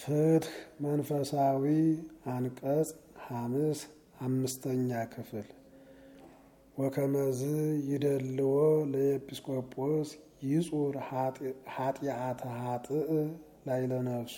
ፍትህ መንፈሳዊ አንቀጽ ሐምስ አምስተኛ ክፍል ወከመዝ ይደልዎ ለኤጲስቆጶስ ይጹር ኃጢአተ ኃጥእ ላይለ ነፍሱ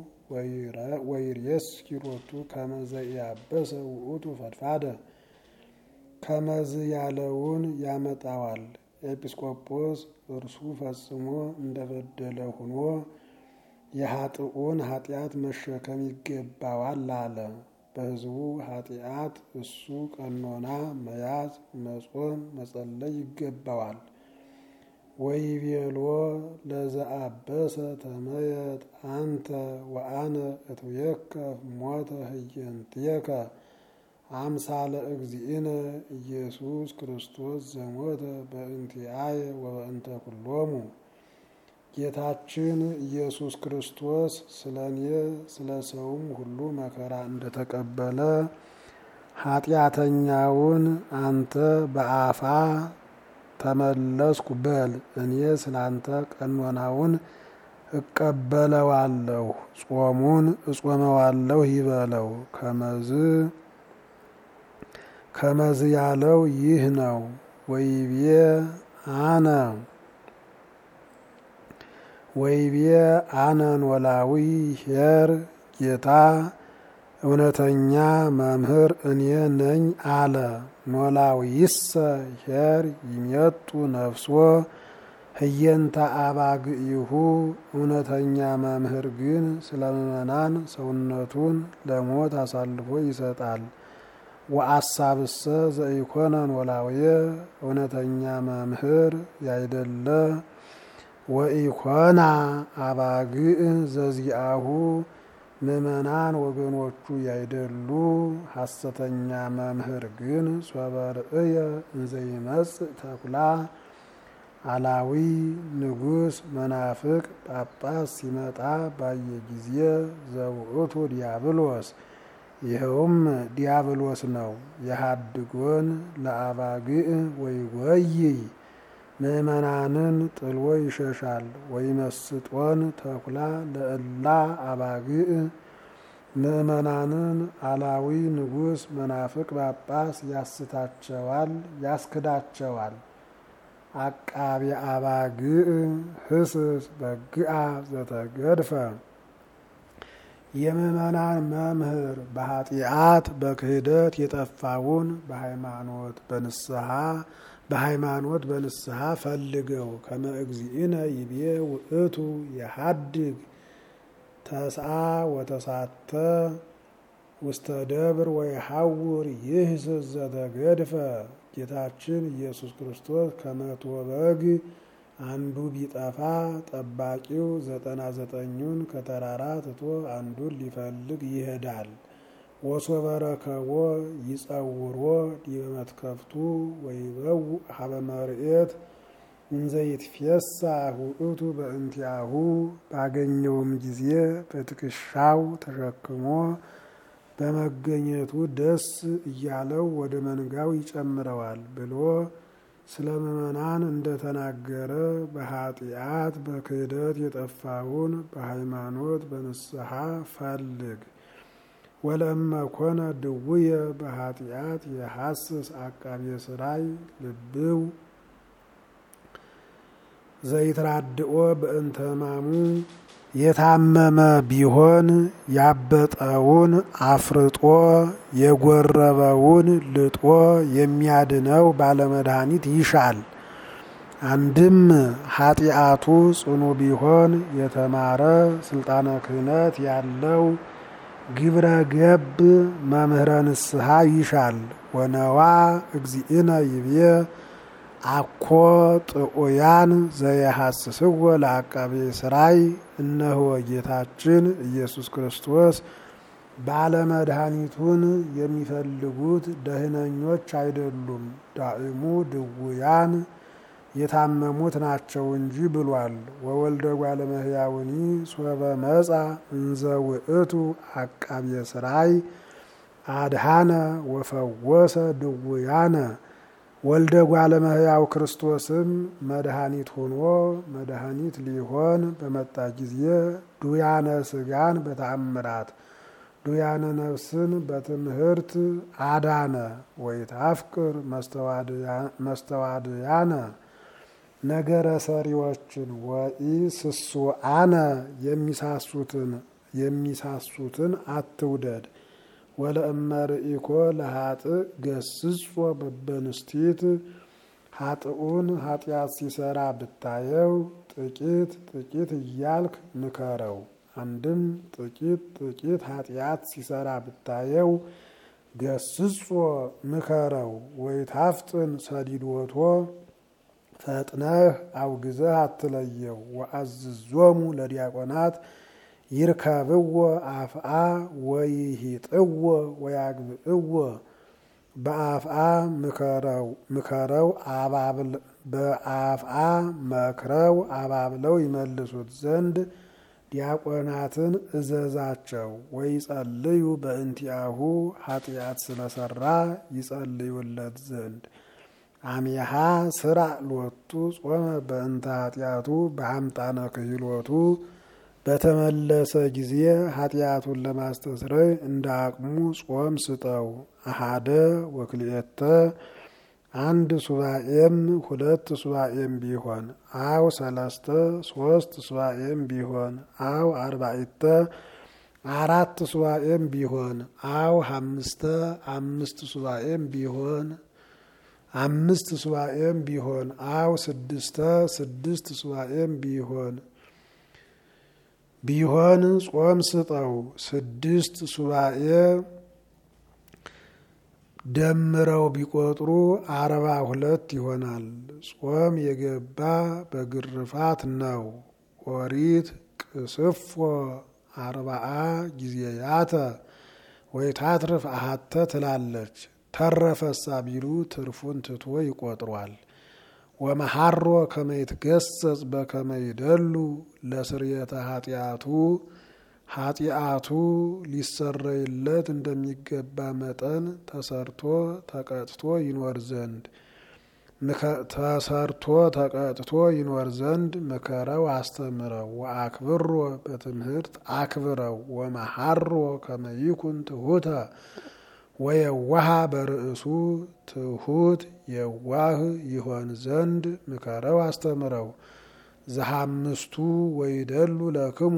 ወይሬስ ኪሮቱ ከመዘ ያበሰ ውእቱ ፈድፋደ ከመዝ ያለውን ያመጣዋል። ኤጲስቆጶስ እርሱ ፈጽሞ እንደበደለ ሆኖ የኃጥኡን ኃጢአት መሸከም ይገባዋል አለ። በሕዝቡ ኃጢአት እሱ ቀኖና መያዝ፣ መጾም፣ መጸለይ ይገባዋል። ወይቤሎ ለዘአበሰ ተመየጥ አንተ ወአነ እትዌከፍ ሞተ ህየንትየከ አምሳለ እግዚእነ ኢየሱስ ክርስቶስ ዘሞተ በእንቲአየ ወበእንተ ኩሎሙ። ጌታችን ኢየሱስ ክርስቶስ ስለ እኔ ስለ ሰውም ሁሉ መከራ እንደተቀበለ ኃጢአተኛውን አንተ በአፋ ተመለስኩ በል። እኔ ስላንተ ቀኖናውን እቀበለዋለሁ፣ ጾሙን እጾመዋለሁ ይበለው። ከመዝ ከመዝ ያለው ይህ ነው። ወይቤ አነ ወይቤ አነ ኖላዊ ኄር ጌታ እውነተኛ መምህር እኔ ነኝ አለ። ኖላዊሰ ኄር ይሜጡ ነፍሶ ህየንተ አባግኢሁ እውነተኛ መምህር ግን ስለ ምእመናን ሰውነቱን ለሞት አሳልፎ ይሰጣል። ወአሳብሰ ዘኢኮነ ኖላውየ እውነተኛ መምህር ያይደለ ወኢኮና አባግዕ ዘዚአሁ ምእመናን ወገኖቹ ያይደሉ ሐሰተኛ መምህር ግን ሶበርእየ እንዘይመጽእ ተኩላ አላዊ ንጉሥ መናፍቅ ጳጳስ ሲመጣ ባየ ጊዜ ዘውእቱ ዲያብሎስ ይኸውም ዲያብሎስ ነው። የሃድጎን ለአባግዕ ወይጎይይ ምእመናንን ጥሎ ይሸሻል። ወይመስጦን ተኩላ ለእላ አባግዕ ምእመናንን አላዊ ንጉሥ መናፍቅ ጳጳስ ያስታቸዋል፣ ያስክዳቸዋል። አቃቤ አባግዕ ህስስ በግአ ዘተገድፈ የምእመናን መምህር በኃጢአት በክህደት የጠፋውን በሃይማኖት በንስሐ በሃይማኖት በንስሐ ፈልገው ከመ እግዚእነ ይቤ ውእቱ የሀድግ ተስአ ወተሳተ ውስተ ደብር ወይሐውር ይህስስ ዘተገድፈ ጌታችን ኢየሱስ ክርስቶስ ከመቶ በግ አንዱ ቢጠፋ ጠባቂው ዘጠና ዘጠኙን ከተራራ ትቶ አንዱን ሊፈልግ ይሄዳል። ወሶበ ረከቦ ይጸውሮ ዲበ መትከፍቱ ወይበው ሀበ መርኤት እንዘ ይትፌሳህ ውእቱ በእንቲአሁ ባገኘውም ጊዜ በትከሻው ተሸክሞ በመገኘቱ ደስ እያለው ወደ መንጋው ይጨምረዋል ብሎ ስለ ምእመናን እንደተናገረ በኃጢአት በክህደት የጠፋውን በሃይማኖት በንስሐ ፈልግ። ወለእመ ኮነ ድውየ በኃጢአት የሐስስ አቃቤ ስራይ ልብው ዘይትራድኦ በእንተ ሕማሙ የታመመ ቢሆን ያበጠውን አፍርጦ የጎረበውን ልጦ የሚያድነው ባለመድኃኒት ይሻል። አንድም ኃጢአቱ ጽኑ ቢሆን የተማረ ስልጣነ ክህነት ያለው ግብረ ገብ መምህረ ንስሐ ይሻል። ወነዋ እግዚእነ ይቤ አኮ ጥዑያን ዘየሐስስዎ ለአቃቤ ስራይ እነሆ ጌታችን ኢየሱስ ክርስቶስ ባለመድኃኒቱን የሚፈልጉት ደህነኞች አይደሉም፣ ዳእሙ ድውያን የታመሙት ናቸው እንጂ ብሏል። ወወልደ እጓለ እመሕያውኒ ሶበ መጻ እንዘ ውእቱ አቃቤ ስራይ አድሃነ ወፈወሰ ድውያነ ወልደ እጓለ እመሕያው ክርስቶስም መድኃኒት ሆኖ መድኃኒት ሊሆን በመጣ ጊዜ ዱያነ ስጋን በተአምራት ዱያነ ነፍስን በትምህርት አዳነ። ወይታፍቅር መስተዋድያነ ነገረ ሰሪዎችን ወኢ ስሱአነ የሚሳሱትን የሚሳሱትን አትውደድ። ወለእመርኢኮ ለሀጥእ ገስጾ በበንስቲት ሀጥኡን ኃጢአት ሲሰራ ብታየው ጥቂት ጥቂት እያልክ ምከረው። አንድም ጥቂት ጥቂት ኃጢአት ሲሰራ ብታየው ገስጾ ምከረው። ወይታፍጥን ሰዲዶቶ ፈጥነህ አውግዘህ አትለየው። ወአዝዞሙ ለዲያቆናት ይርከብዎ አፍአ ወይሂጥዎ ወያግብእዎ በአፍአ ምከረው በአፍአ መክረው አባብለው ይመልሱት ዘንድ ዲያቆናትን እዘዛቸው። ወይጸልዩ በእንቲአሁ ኃጢአት ስለሰራ ይጸልዩለት ዘንድ አሜሃ ስራ ሎቱ ጾመ በእንተ ኃጢአቱ በአምጣነ ክህሎቱ በተመለሰ ጊዜ ኃጢአቱን ለማስተስረይ እንደ አቅሙ ጾም ስጠው። አሃደ ወክልኤተ አንድ ሱባኤም ሁለት ሱባኤም ቢሆን አው ሰለስተ ሶስት ሱባኤም ቢሆን አው አርባዕተ አራት ሱባኤም ቢሆን አው ሀምስተ አምስት ሱባኤም ቢሆን አምስት ሱባኤም ቢሆን አው ስድስተ ስድስት ሱባኤም ቢሆን ቢሆን ጾም ስጠው። ስድስት ሱባኤ ደምረው ቢቆጥሩ አርባ ሁለት ይሆናል። ጾም የገባ በግርፋት ነው። ኦሪት ቅስፎ አርባአ ጊዜያተ ወይታትርፍ አሃተ ትላለች። ተረፈሳ ቢሉ ትርፉን ትቶ ይቆጥሯል። ወመሐሮ ከመይትገሰጽ በከመይደሉ ለስርየተ ኃጢአቱ ኃጢአቱ ሊሰረይለት እንደሚገባ መጠን ተሰርቶ ተቀጥቶ ይኖር ዘንድ ተሰርቶ ተቀጥቶ ይኖር ዘንድ ምከረው፣ አስተምረው። ወአክብሮ በትምህርት አክብረው። ወመሐሮ ከመይኩን ትሁተ ወየዋሃ በርእሱ ትሁት የዋህ ይሆን ዘንድ ምከረው አስተምረው። ዘሐምስቱ ወይደሉ ለክሙ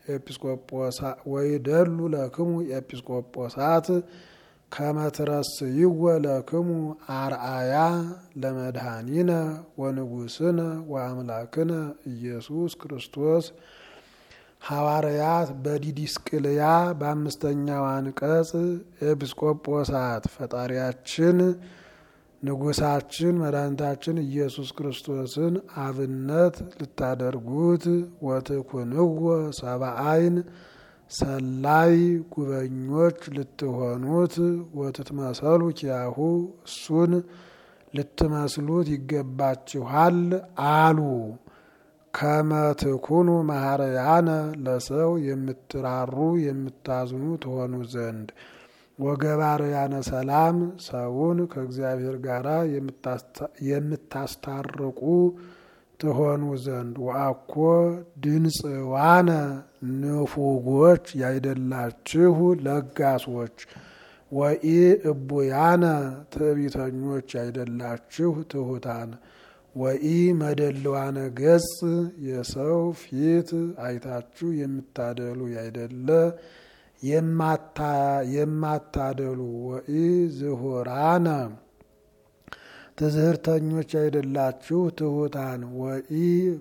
ወይደሉ ለክሙ ኤጲስቆጶሳት ከመትረስይወ ለክሙ አርአያ ለመድኃኒነ ወንጉስነ ወአምላክነ ኢየሱስ ክርስቶስ ሐዋርያት በዲዲስቅልያ በአምስተኛው አንቀጽ ኤጲስቆጶሳት ፈጣሪያችን ንጉሳችን መድኃኒታችን ኢየሱስ ክርስቶስን አብነት ልታደርጉት ወትኩንዎ ሰብአይን ሰላይ ጉበኞች ልትሆኑት ወትትመሰሉ ኪያሁ እሱን ልትመስሉት ይገባችኋል አሉ። ከመትኩኑ ማህረያነ ለሰው የምትራሩ የምታዝኑ ትሆኑ ዘንድ ወገባርያነ ሰላም ሰውን ከእግዚአብሔር ጋር የምታስታርቁ ትሆኑ ዘንድ ወአኮ ድንጽዋነ ንፉጎች ያይደላችሁ ለጋሶች ወኢ እቡያነ ትዕቢተኞች ያይደላችሁ ትሑታን ወኢ መደልዋነ ገጽ የሰው ፊት አይታችሁ የምታደሉ ያይደለ የማታደሉ ወኢ ዝሁራነ ትዝህርተኞች አይደላችሁ ትሑታን ወኢ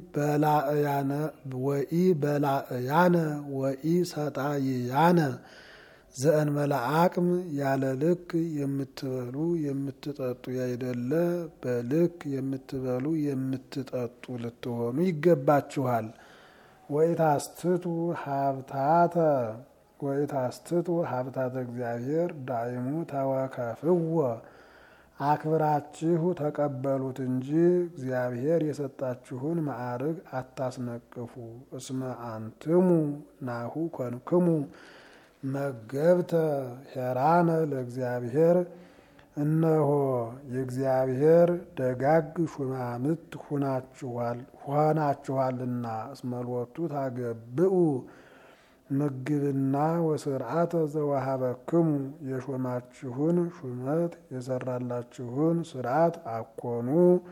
በላእያነ ወኢ ሰጣይያነ ዘእንበለ አቅም ያለ ልክ የምትበሉ የምትጠጡ ያይደለ በልክ የምትበሉ የምትጠጡ ልትሆኑ ይገባችኋል። ወኢታስትቱ ሀብታተ ወኢታስትቱ ሀብታተ እግዚአብሔር ዳይሙ ተወከፍዎ አክብራችሁ ተቀበሉት እንጂ እግዚአብሔር የሰጣችሁን ማዕርግ አታስነቅፉ። እስመ አንትሙ ናሁ ኮንክሙ መገብተ ሄራነ ለእግዚአብሔር እነሆ የእግዚአብሔር ደጋግ ሹማምት ሆናችኋልና እስመ ሎቱ ታገብኡ ምግብና ወስርዓተ ዘወሃበክሙ የሾማችሁን ሹመት የሰራላችሁን ስርዓት አኮኑ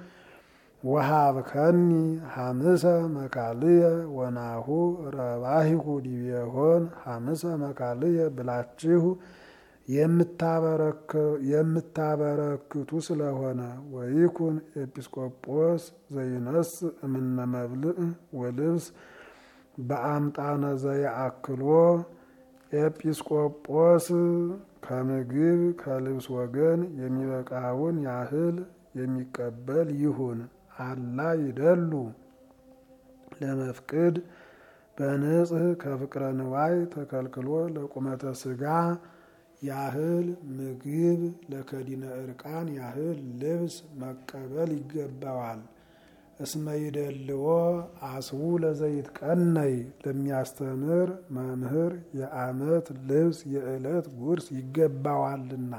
ወሃብከኒ ሐምሰ መካልየ ወናሁ ረባሂሁ ዲቤሆን ሐምሰ መካልየ ብላችሁ የምታበረክቱ ስለሆነ ወይኩን ኤጲስቆጶስ ዘይነስ እምነ መብልዕ ወልብስ በአምጣነ ዘየአክሎ ኤጲስቆጶስ ከምግብ ከልብስ ወገን የሚበቃውን ያህል የሚቀበል ይሁን። አላ ይደሉ ለመፍቅድ በንጽህ ከፍቅረ ንዋይ ተከልክሎ ለቁመተ ስጋ ያህል ምግብ ለከዲነ እርቃን ያህል ልብስ መቀበል ይገባዋል። እስመ ይደልዎ አስቡ ለዘይት ቀነይ ለሚያስተምር መምህር የዓመት ልብስ የዕለት ጉርስ ይገባዋልና።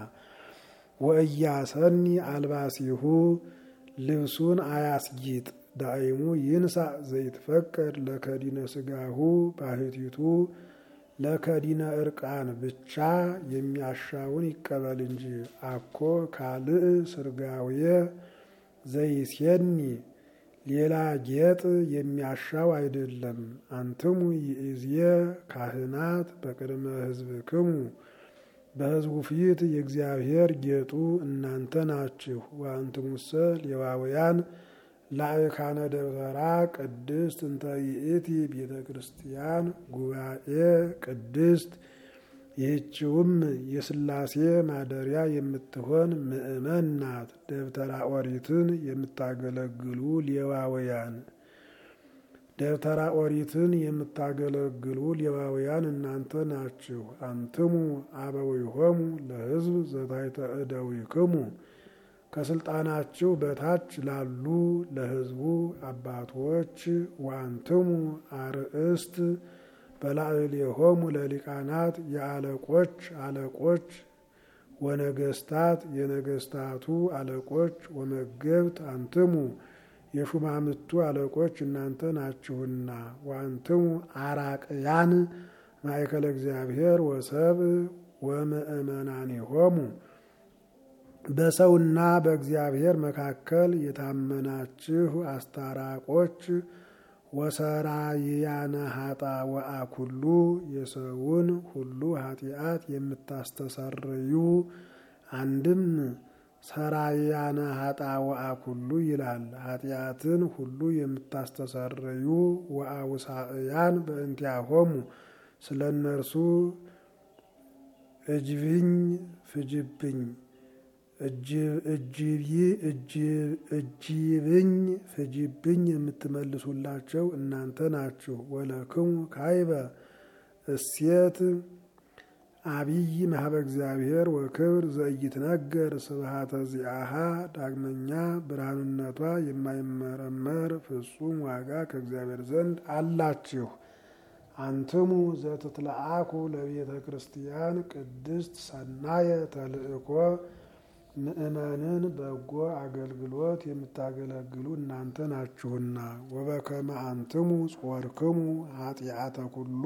ወእያሰኒ አልባሲሁ ልብሱን አያስጊጥ ዳይሙ ይንሳ ዘይትፈቀድ ለከዲነ ስጋሁ ባህቲቱ ለከዲነ እርቃን ብቻ የሚያሻውን ይቀበል እንጂ አኮ ካልእ ስርጋውየ ዘይሴኒ ሌላ ጌጥ የሚያሻው አይደለም። አንትሙ ይእዝየ ካህናት በቅድመ ሕዝብክሙ በሕዝቡ ፊት የእግዚአብሔር ጌጡ እናንተ ናችሁ። ወአንትሙሰ ሌዋውያን ላዕካነ ደብተራ ቅድስት እንተ ይእቲ ቤተ ክርስቲያን ጉባኤ ቅድስት ይህችውም የሥላሴ ማደሪያ የምትሆን ምእመን ናት። ደብተራ ኦሪትን የምታገለግሉ ሌዋውያን ደብተራ ኦሪትን የምታገለግሉ ሌዋውያን እናንተ ናችሁ። አንትሙ አበዊሆሙ ለሕዝብ ዘታሕተ እደዊክሙ ከስልጣናችሁ በታች ላሉ ለሕዝቡ አባቶች ዋንትሙ አርእስት በላዕሌሆሙ ለሊቃናት የአለቆች አለቆች ወነገስታት የነገስታቱ አለቆች ወመገብት አንትሙ የሹማምቱ አለቆች እናንተ ናችሁና። ዋንትሙ አራቅያን ማእከለ እግዚአብሔር ወሰብ ወምእመናኒሆሙ በሰውና በእግዚአብሔር መካከል የታመናችሁ አስታራቆች ወሰራይያነ ሀጣ ወአኩሉ የሰውን ሁሉ ኃጢአት የምታስተሰርዩ አንድም ሰራያነ ሀጣ ወአኩሉ ይላል። ኃጢአትን ሁሉ የምታስተሰርዩ ወአውሳእያን በእንቲአሆሙ ስለ እነርሱ እጅብኝ ፍጅብኝ እጅብኝ ፍጅብኝ የምትመልሱላቸው እናንተ ናችሁ። ወለክሙ ካይበ እሴት አብይ ማህበ እግዚአብሔር ወክብር ዘኢይትነገር ስብሃተ ዚአሃ ዳግመኛ ብርሃንነቷ የማይመረመር ፍጹም ዋጋ ከእግዚአብሔር ዘንድ አላችሁ። አንትሙ ዘትትለአኩ ለቤተ ክርስቲያን ቅድስት ሰናየ ተልእኮ ምእመንን በጎ አገልግሎት የምታገለግሉ እናንተ ናችሁና። ወበከመ አንትሙ ጾርክሙ ኃጢአተ ኩሉ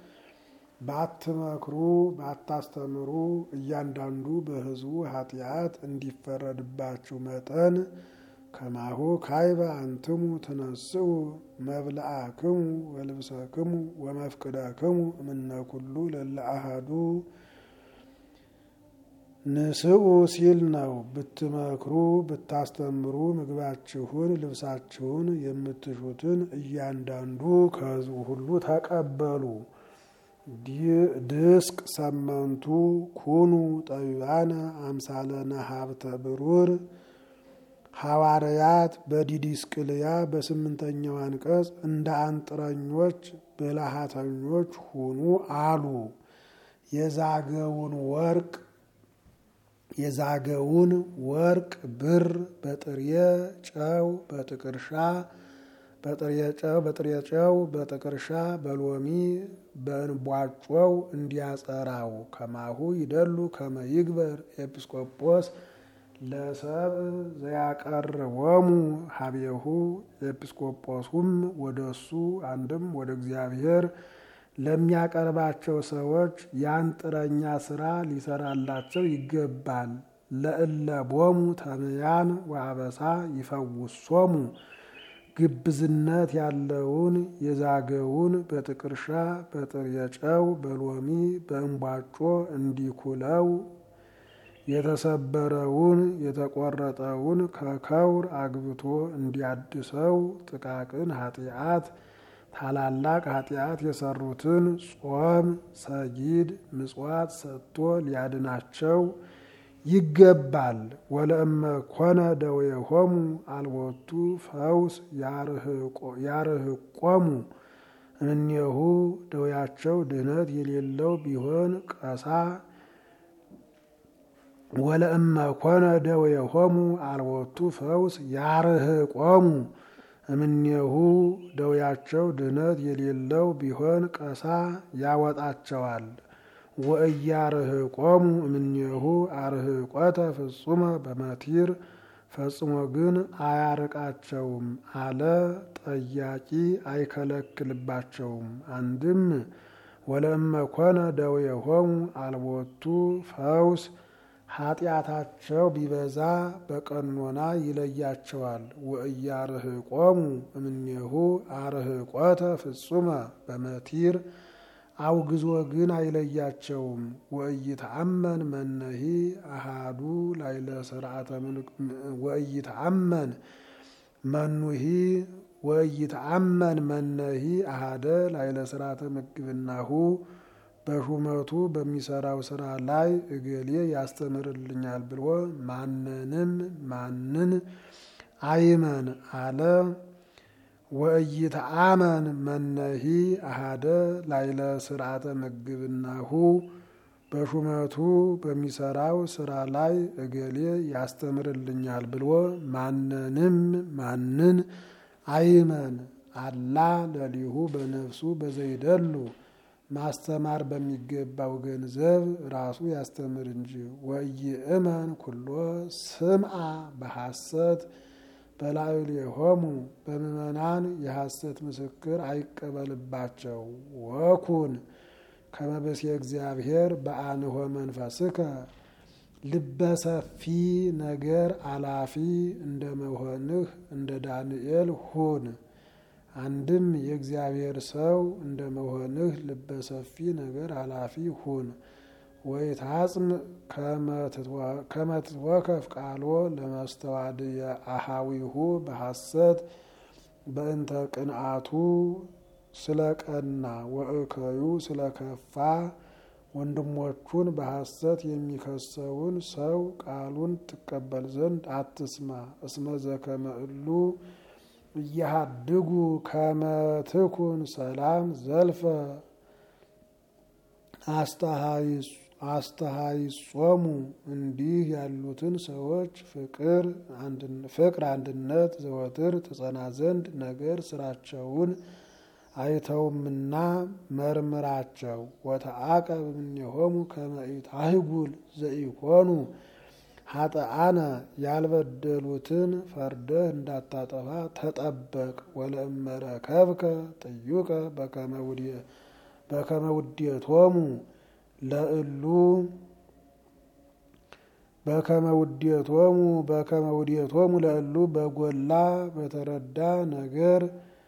ባትመክሩ ባታስተምሩ እያንዳንዱ በሕዝቡ ኃጢአት እንዲፈረድባችሁ መጠን ከማሁ ካይበ አንትሙ ትነስኡ መብልአክሙ ወልብሰክሙ ወመፍቅደክሙ እምነ ኩሉ ለለ አሐዱ ንስኡ ሲል ነው። ብትመክሩ ብታስተምሩ ምግባችሁን ልብሳችሁን የምትሹትን እያንዳንዱ ከሕዝቡ ሁሉ ተቀበሉ። ድስቅ ሰመንቱ ኩኑ ጠቢባነ አምሳለነ ሀብተ ብሩር ሐዋርያት በዲዲስቅልያ በስምንተኛው አንቀጽ እንደ አንጥረኞች ብልሃተኞች ሁኑ አሉ። የዛገውን ወርቅ የዛገውን ወርቅ ብር በጥሬ ጨው በጥቅርሻ በጥሬ ጨው በጥሬ ጨው በጥቅርሻ በሎሚ በእንቧጮው እንዲያጸራው ከማሁ ይደሉ ከመ ይግበር ኤጲስቆጶስ ለሰብ ዘያቀርቦሙ ሀቤሁ ኤጲስቆጶሱም ወደ እሱ አንድም ወደ እግዚአብሔር ለሚያቀርባቸው ሰዎች የአንጥረኛ ስራ ሊሰራላቸው ይገባል። ለእለቦሙ ተምያን ወአበሳ ይፈውሶሙ ግብዝነት ያለውን የዛገውን በጥቅርሻ በጥሬ ጨው በሎሚ በእንቧጮ እንዲኩለው የተሰበረውን የተቆረጠውን ከከውር አግብቶ እንዲያድሰው ጥቃቅን ኃጢአት ታላላቅ ኃጢአት የሰሩትን ጾም፣ ሰጊድ፣ ምጽዋት ሰጥቶ ሊያድናቸው ይገባል። ወለእመ ኮነ ደዌሆሙ አልቦቱ ፈውስ ያርህቆሙ እምኔሁ ደዌያቸው ድህነት የሌለው ቢሆን ቀሳ ወለእመ ኮነ ደዌሆሙ አልቦቱ ፈውስ ያርህቆሙ እምኔሁ ደዌያቸው ድህነት የሌለው ቢሆን ቀሳ ያወጣቸዋል። ወእያርህቆሙ እምኔሁ አርህቆተ ፍጹመ በመቲር ፈጽሞ ግን አያርቃቸውም አለ። ጠያቂ አይከለክልባቸውም። አንድም ወለእመ ኮነ ደዌሆሙ አልቦቱ ፈውስ ኃጢአታቸው ቢበዛ በቀኖና ይለያቸዋል። ወእያርህቆሙ እምኔሁ አርህቆተ ፍጹመ በመቲር አውግዞ ግን አይለያቸውም። ወእይተአመን መነሂ አሃዱ ላይለ ስርዓተ ወእይተአመን መኑሂ ወእይተአመን መነሂ አሃደ ላይለ ስርዓተ ምግብናሁ በሹመቱ በሚሰራው ስራ ላይ እገሌ ያስተምርልኛል ብሎ ማንንም ማንን አይመን አለ። ወእይተአመን መነሂ አሃደ ላይለ ስርዓተ ምግብናሁ በሹመቱ በሚሰራው ስራ ላይ እገሌ ያስተምርልኛል ብሎ ማንንም ማንን አይመን አላ ለሊሁ በነፍሱ በዘይደሉ ማስተማር በሚገባው ገንዘብ ራሱ ያስተምር እንጂ። ወይእመን ኩሎ ስምዓ በሐሰት በላዕሌሆሙ በምእመናን የሐሰት ምስክር አይቀበልባቸው። ወኩን ከመበሴ እግዚአብሔር በአንሆ መንፈስከ ልበሰፊ ነገር አላፊ እንደ መሆንህ እንደ ዳንኤል ሁን። አንድም የእግዚአብሔር ሰው እንደ መሆንህ ልበሰፊ ነገር አላፊ ሁን። ወይታጽም ከመትወከፍ ቃሎ ለመስተዋድየ አሃዊሁ በሐሰት በእንተ ቅንአቱ ስለ ቀና ወእከዩ ስለ ከፋ ወንድሞቹን በሐሰት የሚከሰውን ሰው ቃሉን ትቀበል ዘንድ አትስማ። እስመ ዘከመ እሉ እያሃድጉ ከመትኩን ሰላም ዘልፈ አስተሃይጾሙ እንዲህ ያሉትን ሰዎች ፍቅር አንድነት ዘወትር ትጸና ዘንድ ነገር ስራቸውን አይተውምና መርምራቸው። ወተአቀብ እምኔሆሙ ከመ ኢታህጉል ዘኢኮኑ ሀጠአነ ያልበደሉትን ፈርደህ እንዳታጠፋ ተጠበቅ። ወለእመረከብከ ጥዩቀ በከመ ውዴቶሙ ለእሉ በከመ ውዴቶሙ በከመ ውዴቶሙ ለእሉ በጎላ በተረዳ ነገር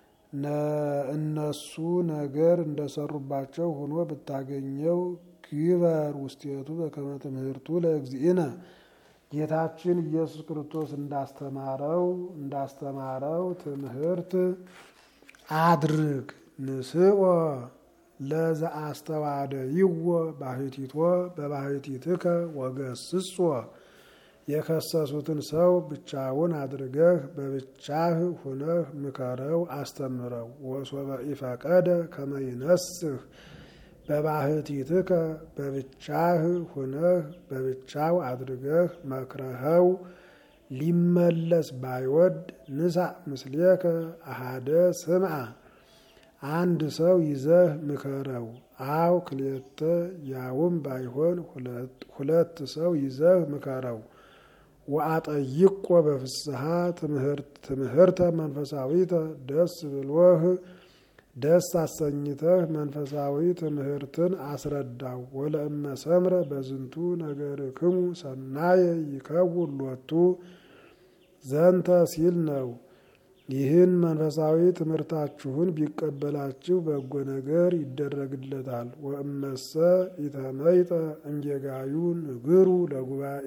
እነሱ ነገር እንደሰሩባቸው ሆኖ ብታገኘው ግበር ውስቴቱ በከመ ትምህርቱ ለእግዚእነ ጌታችን ኢየሱስ ክርስቶስ እንዳስተማረው እንዳስተማረው ትምህርት አድርግ። ንስኦ ለዘአስተዋደ ይዎ ባህቲቶ በባህቲትከ ወገስጾ የከሰሱትን ሰው ብቻውን አድርገህ በብቻህ ሁነህ ምከረው፣ አስተምረው። ወሶበ ኢፈቀደ ከመ ይነስህ በባህቲትከ በብቻህ ሁነህ በብቻው አድርገህ መክረኸው ሊመለስ ባይወድ ንሳእ ምስሌከ አሃደ ስምዓ አንድ ሰው ይዘህ ምከረው። አው ክልኤተ ያውም ባይሆን ሁለት ሰው ይዘህ ምከረው። ወአጠይቆ በፍስሐ ትምህርተ መንፈሳዊተ ደስ ብሎህ ደስ አሰኝተህ መንፈሳዊ ትምህርትን አስረዳው። ወለእመ ሰምረ በዝንቱ ነገርክሙ ሰናየ ይከውን ሎቱ ዘንተ ሲል ነው። ይህን መንፈሳዊ ትምህርታችሁን ቢቀበላችሁ በጎ ነገር ይደረግለታል። ወእመሰ ኢተመይጠ እንጌጋዩ ንግሩ ለጉባኤ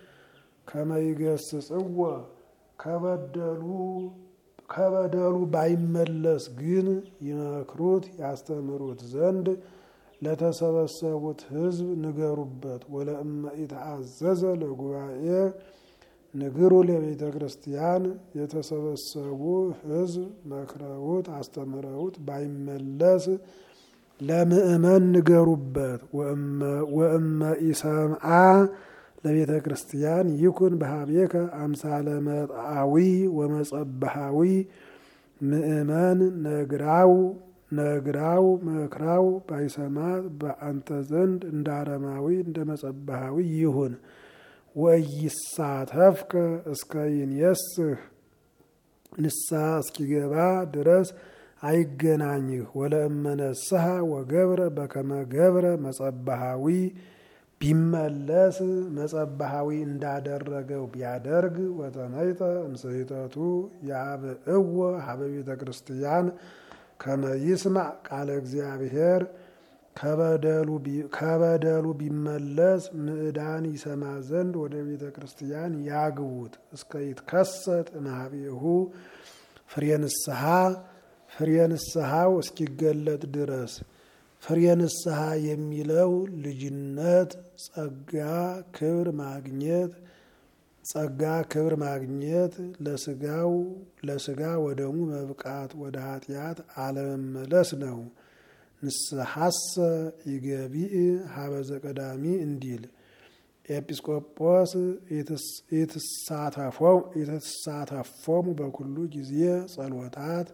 ከመይገስጽዎ ከበደሉ ከበደሉ ባይመለስ ግን ይመክሩት ያስተምሩት ዘንድ ለተሰበሰቡት ሕዝብ ንገሩበት። ወለእመ ኢተአዘዘ ለጉባኤ ንግሩ ለቤተ ክርስቲያን የተሰበሰቡ ሕዝብ መክረውት አስተምረውት ባይመለስ ለምእመን ንገሩበት። ወእመ ኢሰምዓ ለቤተ ክርስቲያን ይኩን በሀቤከ አምሳለ መጥአዊ ወመጸባሃዊ ምእመን ነግራው ነግራው መክራው ባይሰማት በአንተ ዘንድ እንደ አረማዊ እንደ መጸባሃዊ ይሁን። ወይሳተፍከ እስከ ይንየስህ ንስሐ እስኪገባ ድረስ አይገናኝህ። ወለእመነስሐ ወገብረ በከመ ገብረ መጸባሃዊ ቢመለስ መጸባሃዊ እንዳደረገው ቢያደርግ ወተመይጠ እምስሕተቱ ያብእዎ ሀበ ቤተ ክርስቲያን ከመ ይስማዕ ቃለ እግዚአብሔር ከበደሉ ቢመለስ ምዕዳን ይሰማ ዘንድ ወደ ቤተ ክርስቲያን ያግቡት። እስከ ይትከሰት እምኀቤሁ ፍሬ ንስሐ ፍሬ ንስሐው እስኪገለጥ ድረስ ፍሬ ንስሐ የሚለው ልጅነት፣ ጸጋ፣ ክብር ማግኘት ጸጋ ክብር ማግኘት ለስጋው ለስጋ ወደሙ መብቃት ወደ ኃጢአት አለመመለስ ነው። ንስሐሰ ይገቢእ ሀበዘ ቀዳሚ እንዲል ኤጲስቆጶስ የተሳተፎሙ በኩሉ ጊዜ ጸሎታት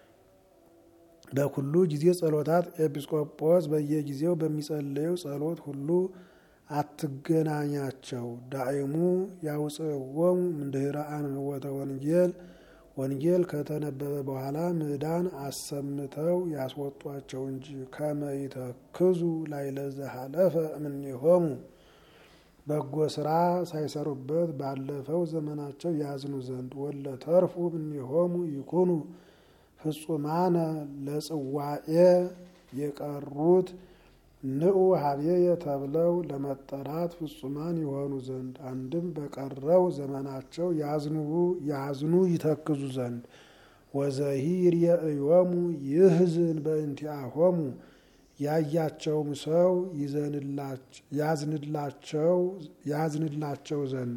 በኩሉ ጊዜ ጸሎታት ኤጲስቆጶስ በየጊዜው በሚጸለየው ጸሎት ሁሉ አትገናኛቸው። ዳይሙ ያውፅዎሙ እምድኅረ አንብቦተ ወንጌል ወንጌል ከተነበበ በኋላ ምዕዳን አሰምተው ያስወጧቸው እንጂ ከመ ይተክዙ ላዕለ ዘኀለፈ እምኔሆሙ በጎ ስራ ሳይሰሩበት ባለፈው ዘመናቸው ያዝኑ ዘንድ ወለ ተርፉ እምኔሆሙ ይኩኑ ፍጹማነ ለጽዋኤ የቀሩት ንዑ ሀቤየ ተብለው ለመጠራት ፍጹማን የሆኑ ዘንድ አንድም በቀረው ዘመናቸው ያዝኑ ይተክዙ ዘንድ ወዘሂ ርእዮሙ ይህዝን በእንቲአሆሙ ያያቸውም ሰው ያዝንላቸው ዘንድ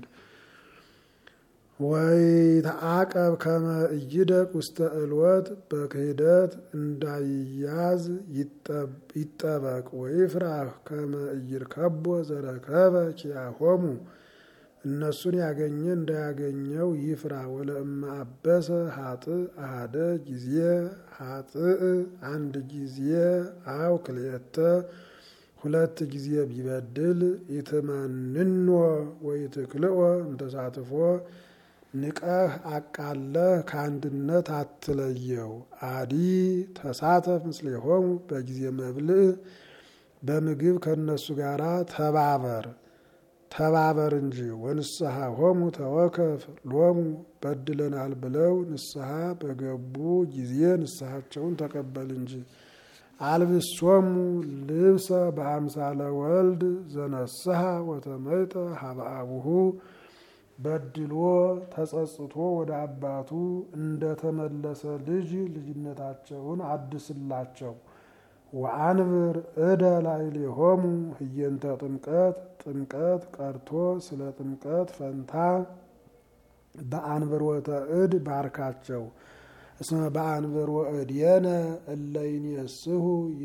ወይተአቀብ ከመ ኢይደቅ ውስተ እልወት በክህደት እንዳይያዝ ይጠበቅ። ወይፍራህ ከመ ኢይርከቦ ዘረከበ ኪያሆሙ እነሱን ያገኘ እንዳያገኘው ይፍራ። ወለእመ አበሰ ሀጥእ አሃደ ጊዜ ሀጥእ አንድ ጊዜ አው ክልኤተ ሁለት ጊዜ ቢበድል ኢትመንኖ ወይትክልኦ እንተሳትፎ ንቀህ አቃለህ ከአንድነት አትለየው። አዲ ተሳተፍ ምስሌሆሙ በጊዜ መብልዕ በምግብ ከእነሱ ጋር ተባበር ተባበር እንጂ ወንስሐ ሆሙ ተወከፍ ሎሙ በድለናል ብለው ንስሐ በገቡ ጊዜ ንስሐቸውን ተቀበል እንጂ። አልብሶሙ ልብሰ በአምሳለ ወልድ ዘነስሐ ወተመይጠ ሀበ አቡሁ በድሎ ተጸጽቶ ወደ አባቱ እንደተመለሰ ልጅ ልጅነታቸውን አድስላቸው። ወአንብር እደ ላዕሌሆሙ ህየንተ ጥምቀት ጥምቀት ቀርቶ ስለ ጥምቀት ፈንታ በአንብሮተ እድ ባርካቸው። እስመ በአንብሮ እድየነ እለ ይንየስሑ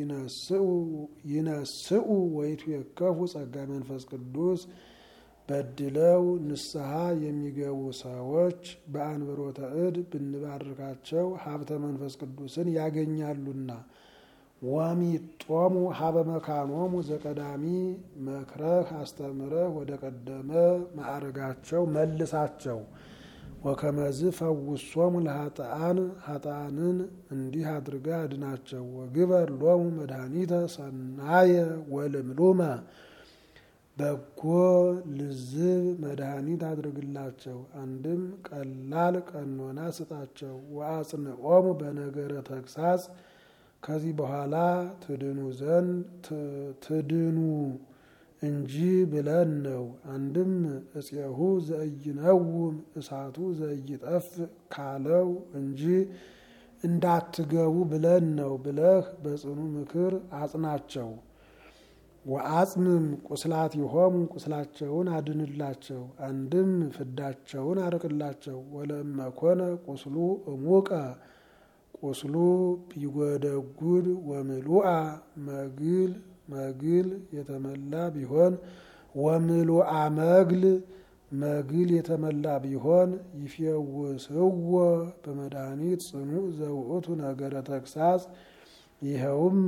ይነስኡ ወይቱ የከፉ ጸጋ መንፈስ ቅዱስ በድለው ንስሐ የሚገቡ ሰዎች በአንብሮተ እድ ብንባርካቸው ሀብተ መንፈስ ቅዱስን ያገኛሉና። ወሚጦሙ ሀበ መካኖሙ ዘቀዳሚ መክረህ አስተምረህ ወደ ቀደመ ማዕረጋቸው መልሳቸው። ወከመዝ ፈውሶሙ ለሀጥአን ሀጥአንን እንዲህ አድርጋ አድናቸው። ወግበር ሎሙ መድኃኒተ ሰናየ ወልምሉመ በጎ ልዝብ መድኃኒት አድርግላቸው። አንድም ቀላል ቀኖና ስጣቸው። ወአጽንዖሙ በነገረ ተግሳጽ ከዚህ በኋላ ትድኑ ዘንድ ትድኑ እንጂ ብለን ነው። አንድም እፄሁ ዘኢይነውም እሳቱ ዘኢይጠፍ ካለው እንጂ እንዳትገቡ ብለን ነው ብለህ በጽኑ ምክር አጽናቸው። ወአጽምም ቁስላት ይሆሙ ቁስላቸውን አድንላቸው። አንድም ፍዳቸውን አርቅላቸው። ወለመኮነ ቁስሉ እሙቀ ቁስሉ ቢጎደጉድ ወምሉአ መግል መግል የተመላ ቢሆን ወምሉአ መግል መግል የተመላ ቢሆን ይፌውስዎ በመድኃኒት ጽኑ ዘውእቱ ነገረ ተግሳጽ ይኸውም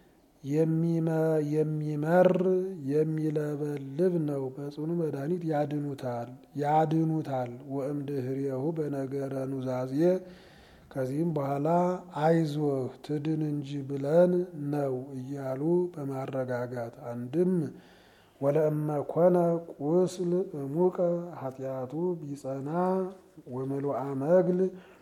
የሚመር የሚለበልብ ነው። በጽኑ መድኃኒት ያድኑታል ያድኑታል። ወእምድህሬሁ በነገረ ኑዛዜ ከዚህም በኋላ አይዞህ ትድን እንጂ ብለን ነው እያሉ በማረጋጋት አንድም ወለእመ ኮነ ቁስል እሙቀ ኃጢአቱ ቢጸና ወምሉአ መግል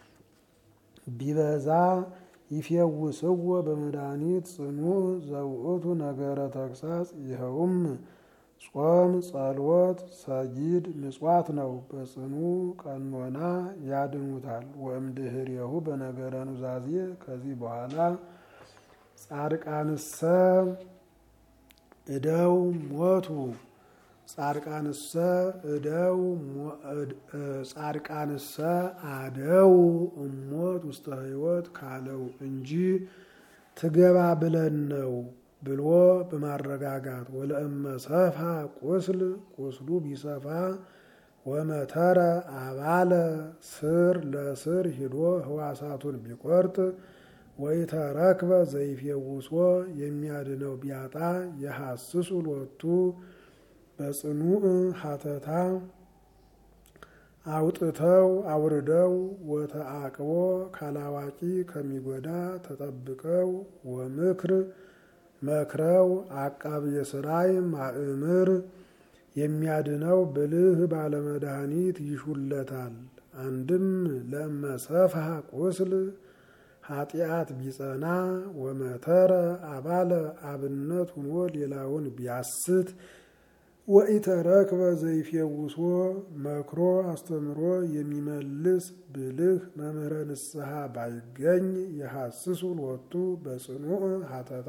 ቢበዛ ይፌውስዎ በመድኃኒት ጽኑዕ ዘውእቱ ነገረ ተግሳጽ ይኸውም ጾም፣ ጸሎት፣ ሰጊድ፣ ምጽዋት ነው። በጽኑ ቀኖና ያድኑታል። ወእምድህሬሁ በነገረ ኑዛዜ ከዚህ በኋላ ጻድቃንሰ እደው ሞቱ ጻድቃንሰ እደው ጻድቃንሰ አደው እሞት ውስተ ሕይወት ካለው እንጂ ትገባ ብለን ነው ብሎ በማረጋጋት ወለእመ ሰፋ ቁስል ቁስሉ ቢሰፋ ወመተረ አባለ ስር ለስር ሂዶ ህዋሳቱን ቢቆርጥ ወይተረክበ ዘይፌውሶ የሚያድነው ቢያጣ የሐስሱ ሎቱ በጽኑዕ ሀተታ አውጥተው አውርደው ወተአቅቦ ካላዋቂ ከሚጎዳ ተጠብቀው ወምክር መክረው አቃብ የስራይ ማእምር የሚያድነው ብልህ ባለመድኃኒት ይሹለታል። አንድም ለመሰፍሐ ቁስል ኃጢአት ቢጸና ወመተረ አባለ አብነት ሁኖ ሌላውን ቢያስት ወኢተረክበ ዘይፌውሶ መክሮ አስተምሮ የሚመልስ ብልህ መምህረ ንስሐ ባይገኝ የሐስሱ ሎቱ በጽኑዕ ሀተታ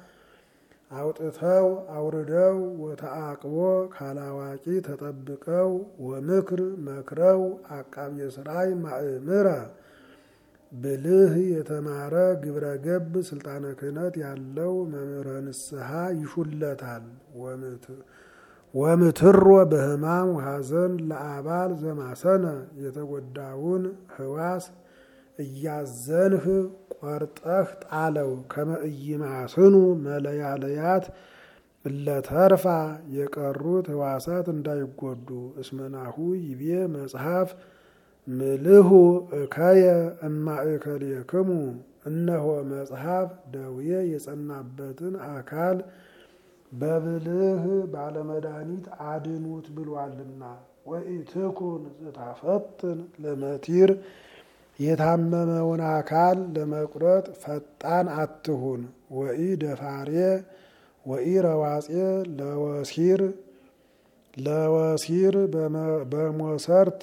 አውጥተው አውርደው ወተአቅቦ ካላዋቂ ተጠብቀው ወምክር መክረው አቃቤ ሥራይ ማእምረ ብልህ የተማረ ግብረ ገብ ስልጣነ ክህነት ያለው መምህረ ንስሐ ይሹለታል። ወምትሮ በሕማም ወሐዘን ለአባል ዘማሰነ የተጎዳውን ህዋስ እያዘንህ ቆርጠህ ጣለው። ከመ ኢይማስኑ መለያለያት እለተርፋ የቀሩት ህዋሳት እንዳይጎዱ። እስመናሁ ይቤ መጽሐፍ ምልሁ እከየ እማእከሌክሙ እነሆ መጽሐፍ ደዌ የጸናበትን አካል በብልህ ባለመድኃኒት አድኑት ብሏልና። ወኢትኩን ዝታፈጥን ለመቲር የታመመውን አካል ለመቁረጥ ፈጣን አትሁን። ወኢ ደፋሬ ወኢ ረዋጼ ለወሲር ለወሲር በሞሰርት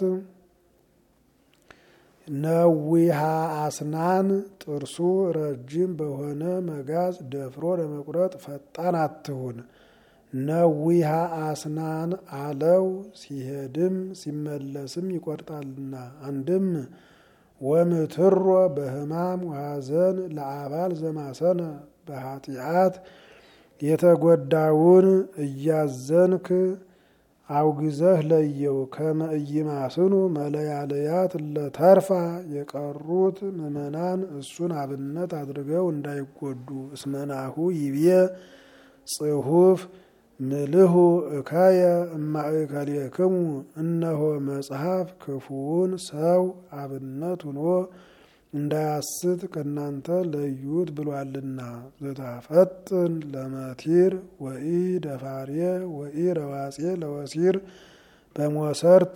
ነዊሃ አስናን ጥርሱ ረጅም በሆነ መጋዝ ደፍሮ ለመቁረጥ ፈጣን አትሁን። ነዊሃ አስናን አለው ሲሄድም ሲመለስም ይቆርጣልና። አንድም ወምትሮ በሕማም ወሐዘን ለአባል ዘማሰነ በኃጢአት የተጎዳውን እያዘንክ አውግዘህ ለየው። ከመ ኢይማስኑ መለያለያት ለተርፋ የቀሩት ምዕመናን እሱን አብነት አድርገው እንዳይጎዱ። እስመናሁ ይብየ ጽሑፍ ምልሁ እካየ እማእከሌክሙ እነሆ መጽሐፍ ክፉውን ሰው አብነት ሆኖ እንዳያስት ከእናንተ ለዩት ብሏልና። ዘታፈጥን ለመቲር ወኢ ደፋሬ ወኢ ረዋጼ ለወሲር በሞሰርት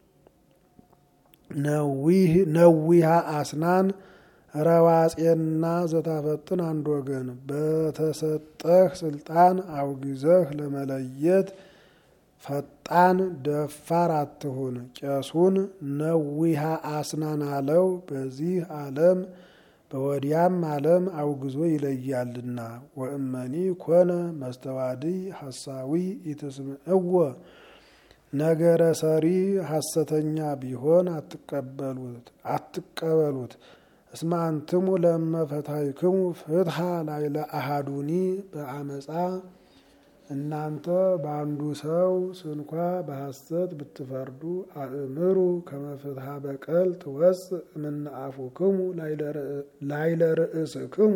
ነዊሃ አስናን ረዋጼና ዘታፈጥን አንድ ወገን በተሰጠህ ስልጣን አውግዘህ ለመለየት ፈጣን ደፋር አትሁን። ቄሱን ነዊሃ አስናን አለው በዚህ ዓለም በወዲያም ዓለም አውግዞ ይለያልና። ወእመኒ ኮነ መስተዋድይ ሐሳዊ ኢትስምዕዎ ነገረ ሰሪ ሐሰተኛ ቢሆን አትቀበሉት አትቀበሉት። እስመ አንትሙ ለመፈታይክሙ ፍትሐ ላይለ አሃዱኒ በአመፃ እናንተ በአንዱ ሰው ስንኳ በሐሰት ብትፈርዱ አእምሩ ከመፍትሐ በቀል ትወፅእ እምነ አፉክሙ ላይለ ርእስክሙ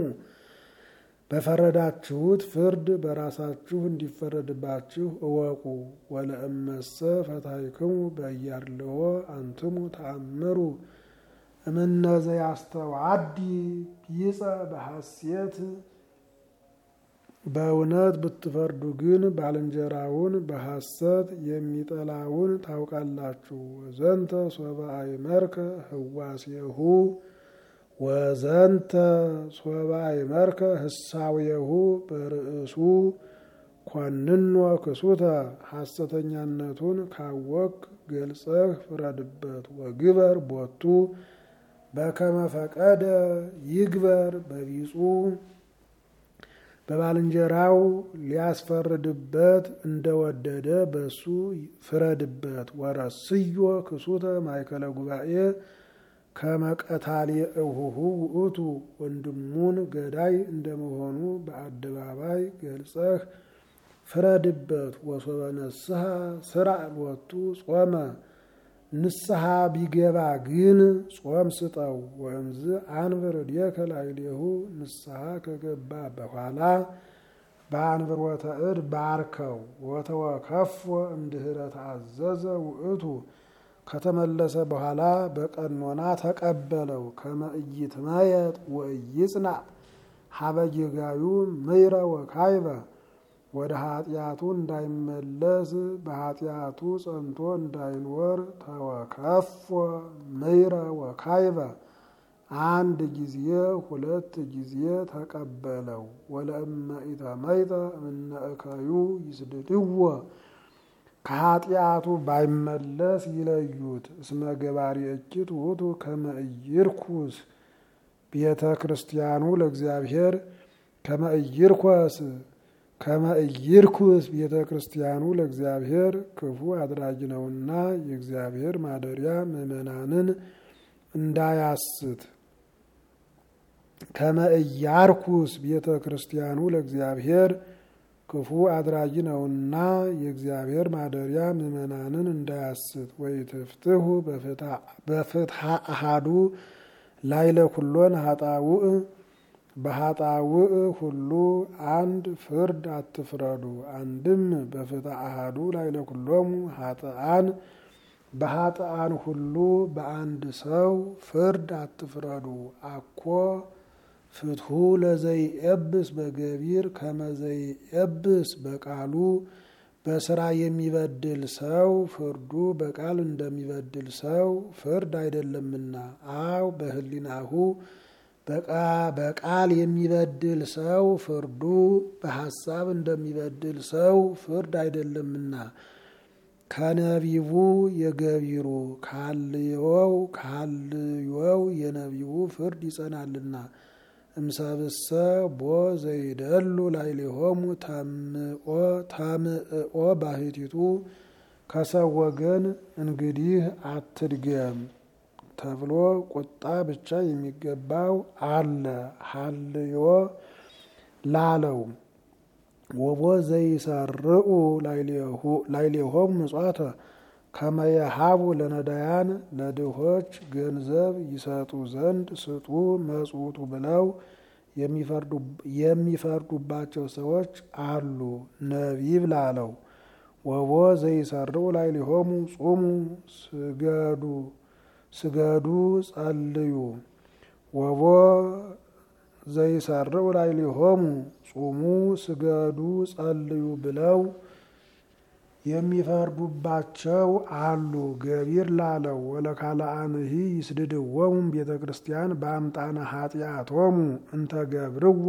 በፈረዳችሁት ፍርድ በራሳችሁ እንዲፈረድባችሁ እወቁ። ወለእመሰ ፈታይክሙ በያርልዎ አንትሙ ተአምሩ እምነዘ ያስተዋዲ ቢጸ በሐሴት በእውነት ብትፈርዱ ግን ባልንጀራውን በሐሰት የሚጠላውን ታውቃላችሁ። ወዘንተ ሶበ አይመርከ ህዋሴሁ ወዘንተ ሶበ አይመርከ ህሳዌሁ በርእሱ ኮንኖ ክሱተ ሐሰተኛነቱን ካወቅ ገልጸህ ፍረድበት። ወግበር ቦቱ በከመ ፈቀደ ይግበር በቢጹ በባልንጀራው ሊያስፈርድበት እንደወደደ በሱ ፍረድበት። ወረስዮ ክሱተ ማእከለ ጉባኤ ከመቀታል እሁሁ ውእቱ ወንድሙን ገዳይ እንደመሆኑ በአደባባይ ገልጸህ ፍረድበት። ወሶበ ነስሐ ስራ ሎቱ ጾመ ንስሐ ቢገባ ግን ጾም ስጠው። ወእምዝ አንብር እዴከ ላዕሌሁ ንስሐ ከገባ በኋላ በአንብሮተ እድ ባርከው። ወተወከፎ እምድኅረ ተአዘዘ ውእቱ ከተመለሰ በኋላ በቀኖና ተቀበለው። ከመ ኢይትመየጥ ወኢይጽናዕ ሀበ ጌጋዩ ምይረ ወካይበ ወደ ኃጢአቱ እንዳይመለስ በኃጢአቱ ጸንቶ እንዳይኖር ተወከፎ ምይረ ወካይበ አንድ ጊዜ ሁለት ጊዜ ተቀበለው። ወለእመ ኢተመይጠ እምነ እከዩ ይስድድዎ ከኃጢአቱ ባይመለስ ይለዩት። እስመ ገባሪ እኪት ውእቱ ከመ ኢይርኩስ ቤተ ክርስቲያኑ ለእግዚአብሔር ከመ ኢይርኮስ ከመ ኢይርኩስ ቤተ ክርስቲያኑ ለእግዚአብሔር ክፉ አድራጊ ነውና የእግዚአብሔር ማደሪያ ምዕመናንን እንዳያስት። ከመ ኢያርኩስ ቤተ ክርስቲያኑ ለእግዚአብሔር ክፉ አድራጊ ነውና የእግዚአብሔር ማደሪያ ምዕመናንን እንዳያስት። ወኢትፍትሑ በፍትሐ አሃዱ ላይለ ኩሎን ሀጣውእ በሀጣውእ ሁሉ አንድ ፍርድ አትፍረዱ። አንድም በፍትሐ አሃዱ ላይለ ኩሎሙ ሀጥአን በሀጥአን ሁሉ በአንድ ሰው ፍርድ አትፍረዱ። አኮ ፍትሑ ለዘይኤብስ በገቢር ከመዘይኤብስ በቃሉ በስራ የሚበድል ሰው ፍርዱ በቃል እንደሚበድል ሰው ፍርድ አይደለምና። አው በህሊናሁ በቃል የሚበድል ሰው ፍርዱ በሐሳብ እንደሚበድል ሰው ፍርድ አይደለምና። ከነቢቡ የገቢሩ ካልዮው ካልዮው የነቢቡ ፍርድ ይጸናልና። እምሰብሰ ቦ ዘይደሉ ላዕሌሆሙ ታምዕኦ ባሕቲቱ ከሰው ወገን እንግዲህ አትድገም ተብሎ ቁጣ ብቻ የሚገባው አለ። ሀልዮ ላለው ወቦ ዘይሰርኡ ላዕሌሆሙ ምጽዋተ ከመየሃቡ ለነዳያን ለድሆች ገንዘብ ይሰጡ ዘንድ ስጡ መጽውቱ ብለው የሚፈርዱባቸው ሰዎች አሉ። ነቢብ ላለው ወቦ ዘይሰርው ላይ ሊሆሙ ጹሙ ስገዱ ስገዱ ጸልዩ ወቦ ዘይሰርው ላይ ሊሆሙ ጹሙ ስገዱ ጸልዩ ብለው የሚፈርዱባቸው አሉ። ገቢር ላለው ወለካልአንሂ ይስድድዎሙ ቤተ ክርስቲያን በአምጣነ ኃጢአቶሙ እንተ ገብርዋ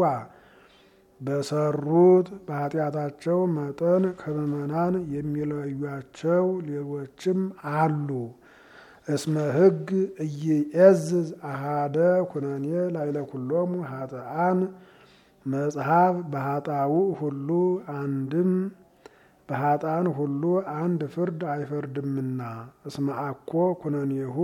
በሰሩት በኃጢአታቸው መጠን ከምዕመናን የሚለዩቸው ሌሎችም አሉ። እስመ ሕግ እይዔዝዝ አሃደ ኩነኔ ላይለ ኩሎሙ ኃጥአን መጽሐፍ በኃጣው ሁሉ አንድም በኃጥአን ሁሉ አንድ ፍርድ አይፈርድምና። እስመ አኮ ኩነኔሁ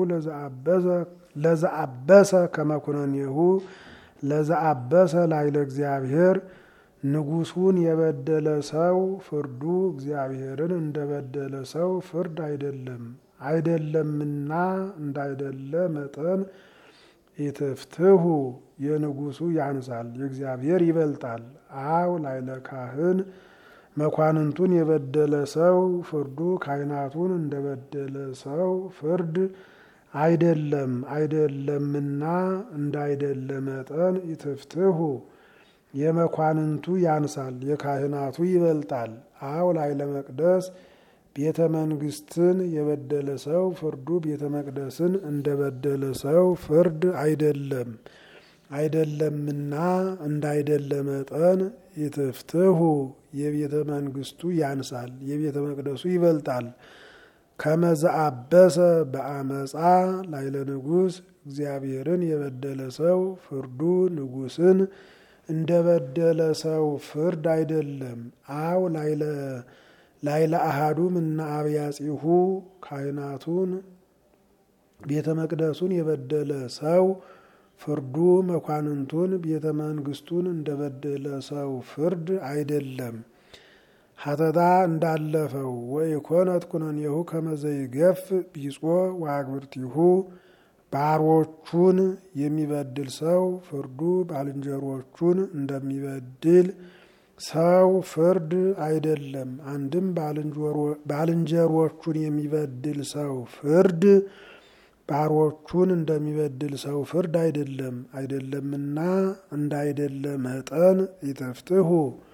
ለዘአበሰ ከመ ኩነኔሁ ለዘአበሰ ላይለ እግዚአብሔር ንጉሱን የበደለ ሰው ፍርዱ እግዚአብሔርን እንደበደለ ሰው ፍርድ አይደለም አይደለምና እንዳይደለ መጠን ኢትፍትሁ የንጉሱ ያንሳል የእግዚአብሔር ይበልጣል። አው ላይለ ካህን መኳንንቱን የበደለ ሰው ፍርዱ ካህናቱን እንደበደለ ሰው ፍርድ አይደለም አይደለምና እንዳይደለ መጠን ኢትፍትሁ የመኳንንቱ ያንሳል የካህናቱ ይበልጣል። አው ላይለ መቅደስ ቤተ መንግስትን የበደለ ሰው ፍርዱ ቤተ መቅደስን እንደበደለ ሰው ፍርድ አይደለም አይደለምና እንዳይደለ መጠን ኢትፍትሁ የቤተ መንግስቱ ያንሳል የቤተ መቅደሱ ይበልጣል። ከመዘአበሰ በአመፃ ላይለ ንጉስ እግዚአብሔርን የበደለ ሰው ፍርዱ ንጉስን እንደበደለ ሰው ፍርድ አይደለም። አው ላይለ ላይለ አሃዱም እና አብያጺሁ ካህናቱን ቤተ መቅደሱን የበደለ ሰው ፍርዱ መኳንንቱን ቤተ መንግስቱን እንደበደለ ሰው ፍርድ አይደለም። ሀተታ እንዳለፈው ወኢኮነት ኩነኔሁ ከመዘይገፍ ቢጾ ወአግብርቲሁ ባሮቹን የሚበድል ሰው ፍርዱ ባልንጀሮቹን እንደሚበድል ሰው ፍርድ አይደለም። አንድም ባልንጀሮቹን የሚበድል ሰው ፍርድ ባሮቹን እንደሚበድል ሰው ፍርድ አይደለም አይደለምና እንዳይደለ መጠን ኢትፍትሁ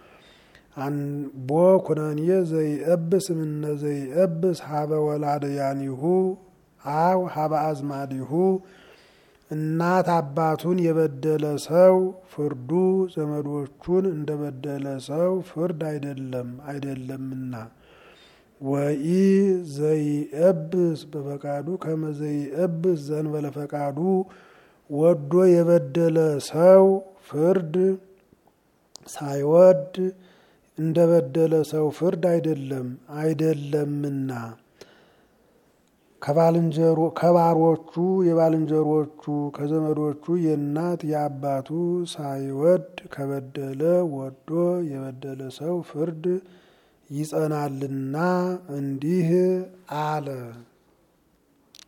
ቦ ኩነኔ ዘይእብስ እምነ ዘይእብስ ሀበ ወላደያኒሁ አው ሀበ አዝማዲሁ እናት አባቱን የበደለ ሰው ፍርዱ ዘመዶቹን እንደበደለ ሰው ፍርድ አይደለም አይደለምና። ወኢ ዘይእብስ በፈቃዱ ከመ ዘይእብስ ዘንበለ ፈቃዱ ወዶ የበደለ ሰው ፍርድ ሳይወድ እንደበደለ ሰው ፍርድ አይደለም አይደለምና። ከባሮቹ የባልንጀሮቹ ከዘመዶቹ የእናት የአባቱ ሳይወድ ከበደለ ወዶ የበደለ ሰው ፍርድ ይጸናልና እንዲህ አለ።